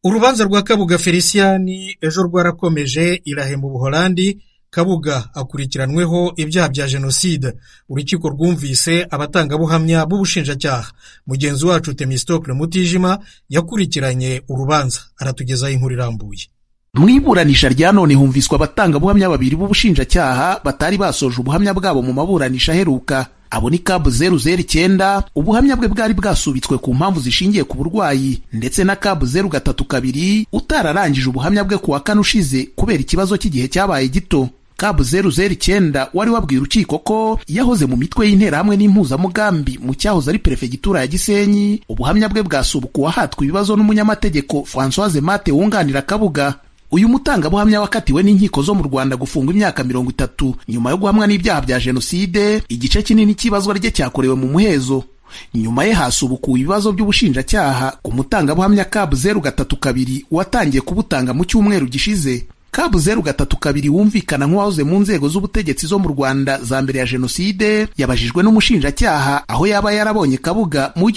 Urubanza rwa Kabuga Felicien ejo rwarakomeje Irahe mu Buholandi Kabuga akurikiranweho ibyaha bya Jenoside. Urukiko rwumvise abatangabuhamya b'Ubushinjacyaha. Mugenzi wacu Themistocles Mutijima yakurikiranye urubanza aratugezaho inkuru irambuye. Mu iburanisha rya none humviswe abatangabuhamya babiri b'ubushinjacyaha batari basoje ubuhamya bwabo mu maburanisha aheruka. Abo ni Cab 009 ubuhamya bwe bwari bwasubitswe ku mpamvu zishingiye ku burwayi ndetse na Cab 032 utararangije ubuhamya bwe ku wa kane ushize kubera ikibazo cy'igihe cyabaye gito. Cab 009 wari wabwiye urukiko ko yahoze mu mitwe y'interahamwe n'impuzamugambi mu cyahoze ari perefegitura ya Gisenyi. Ubuhamya bwe bwasubukuwe ahatwa ibibazo n'umunyamategeko Françoise Mate wunganira Kabuga. Uyu mutangabuhamya wakatiwe n'inkiko zo mu Rwanda gufungwa imyaka mirongo itatu nyuma yo guhamwa n'ibyaha bya Jenoside. Igice kinini cy'ibazwa rye cyakorewe mu muhezo. Nyuma ye hasubukuwe ibibazo by'ubushinjacyaha ku mutangabuhamya Cab 032 watangiye kubutanga mu cyumweru gishize. Cab 032 wumvikana nk'uwahoze mu nzego z'ubutegetsi zo mu Rwanda za mbere ya Jenoside yabajijwe n'umushinjacyaha aho yaba yarabonye Kabuga mu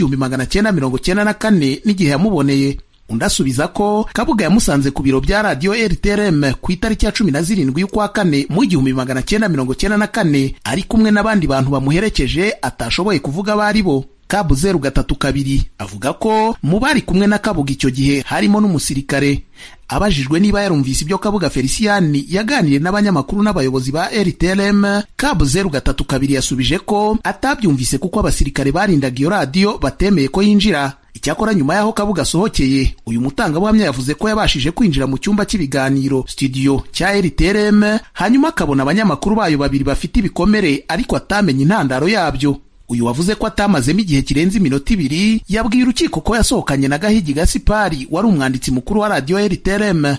1994 n'igihe yamuboneye. undi asubiza ko Kabuga yamusanze ku biro bya radiyo RTRM ku itariki ya cumi na zirindwi y'ukwa kane mu igihumbi magana cyenda mirongo cyenda na kane ari kumwe n'abandi bantu bamuherekeje atashoboye kuvuga abo ari bo Kabu zeru gatatu kabiri avuga ko mu bari kumwe na Kabuga icyo gihe harimo n'umusirikare abajijwe niba yarumvise ibyo Kabuga Felicien yaganiriye n'abanyamakuru n'abayobozi ba RTRM Kabu zeru gatatu kabiri yasubije ko atabyumvise kuko abasirikare barindaga iyo radiyo batemeye ko yinjira icyakora nyuma y'aho kabuga asohokeye uyu mutangabuhamya yavuze ko yabashije kwinjira mu cyumba cy'ibiganiro studio cya rtrm hanyuma akabona abanyamakuru bayo babiri bafite ibikomere ariko atamenya intandaro yabyo uyu wavuze ko atamazemo igihe kirenze iminota ibiri yabwiye urukiko ko yasohokanye na gahigi gasipari wari umwanditsi mukuru wa radiyo rtrm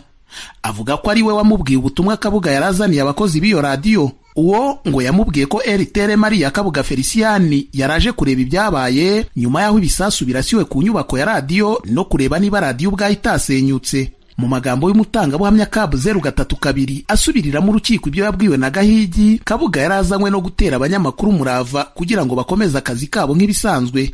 avuga ko ari we wamubwiye ubutumwa kabuga yarazaniye abakozi b'iyo radiyo uwo ngo yamubwiye ko RTRM ari iya Kabuga Felicien yaraje kureba ibyabaye nyuma y'aho ibisasu birasiwe ku nyubako ya radiyo no kureba niba radiyo ubwayo itasenyutse mu magambo y'umutangabuhamya Cab 032 asubiriramo urukiko ibyo yabwiwe na Gahigi Kabuga yarazanywe no gutera abanyamakuru umurava kugira ngo bakomeze akazi kabo nk'ibisanzwe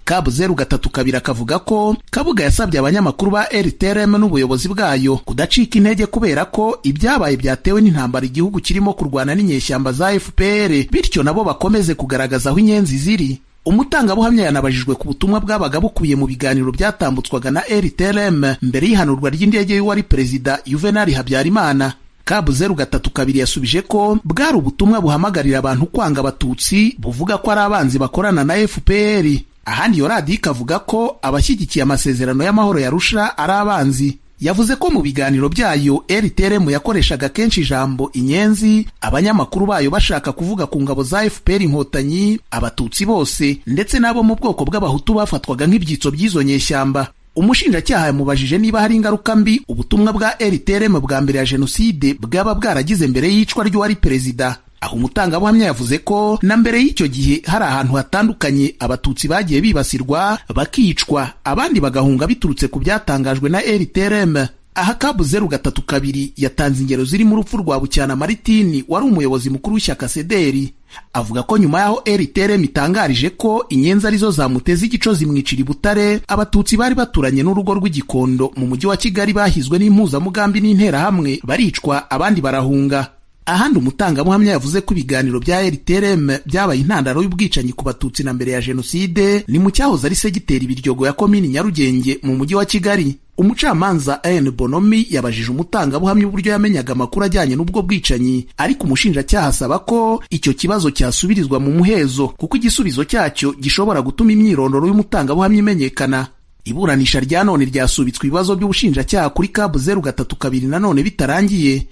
Cab 032 akavuga ko Kabuga yasabye abanyamakuru ba RTRM n'ubuyobozi bwayo kudacika intege kubera ko ibyabaye byatewe n'intambara igihugu kirimo kurwana n'inyeshyamba za FPR bityo nabo bakomeze kugaragaza aho inyenzi ziri umutangabuhamya yanabajijwe ku butumwa bwabaga bukubiye mu biganiro byatambutswaga na RTRM mbere y'ihanurwa ry'indege y'uwari perezida Juvenal Habyarimana Cab 032 yasubije ko bwari ubutumwa buhamagarira abantu kwanga abatutsi buvuga ko ari abanzi bakorana na FPR ahandi iyo radiyo ikavuga ko abashyigikiye amasezerano y'amahoro ya Arusha ari abanzi yavuze ko mu biganiro byayo RTRM yakoreshaga kenshi ijambo inyenzi abanyamakuru bayo bashaka kuvuga ku ngabo za FPR inkotanyi abatutsi bose ndetse n'abo mu bwoko bw'abahutu bafatwaga nk'ibyitso by'izo nyeshyamba umushinjacyaha yamubajije niba hari ingaruka mbi ubutumwa bwa RTRM bwa mbere ya jenoside bwaba bwaragize mbere y'icwa ry'uwari perezida aho umutangabuhamya yavuze ko na mbere y'icyo gihe hari ahantu hatandukanye abatutsi bagiye bibasirwa bakicwa abandi bagahunga biturutse ku byatangajwe na RTRM aha Cab 032 yatanze ingero zirimo urupfu rwa Bucyana Maritini wari umuyobozi mukuru w'ishyaka Sederi avuga ko nyuma y'aho RTRM itangarije ko inyenzi arizo zamuteze igico zimwicira i Butare abatutsi bari baturanye n'urugo rw'igikondo mu mujyi wa Kigali bahizwe n'impuzamugambi n'interahamwe baricwa abandi barahunga ahandi umutangabuhamya yavuze ko ibiganiro bya RTRM byabaye intandaro y'ubwicanyi ku batutsi na mbere ya jenoside ni mu cyahoze ari segiteri Biryogo ya komini Nyarugenge mu mujyi wa Kigali umucamanza Ian Bonomi yabajije umutangabuhamya uburyo yamenyaga amakuru ajyanye n'ubwo bwicanyi ariko umushinjacyaha asaba ko icyo kibazo cyasubirizwa mu muhezo kuko igisubizo cyacyo gishobora gutuma imyirondoro y'umutangabuhamya imenyekana iburanisha rya none ryasubitswe ibibazo by'ubushinjacyaha kuri Cab 032 na none bitarangiye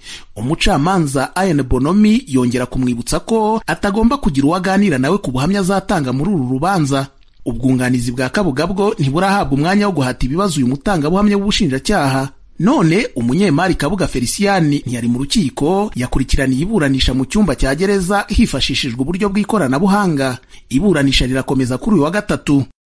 umucamanza Ian Bonomi yongera kumwibutsa ko atagomba kugira uwo aganira nawe ku buhamya azatanga muri uru rubanza ubwunganizi bwa Kabuga bwo ntiburahabwa umwanya wo guhata ibibazo uyu mutangabuhamya w'ubushinjacyaha none umunyemari Kabuga Felicien ntiyari mu rukiko yakurikiraniye iburanisha mu cyumba cya gereza hifashishijwe uburyo bw'ikoranabuhanga iburanisha rirakomeza kuri uyu wa gatatu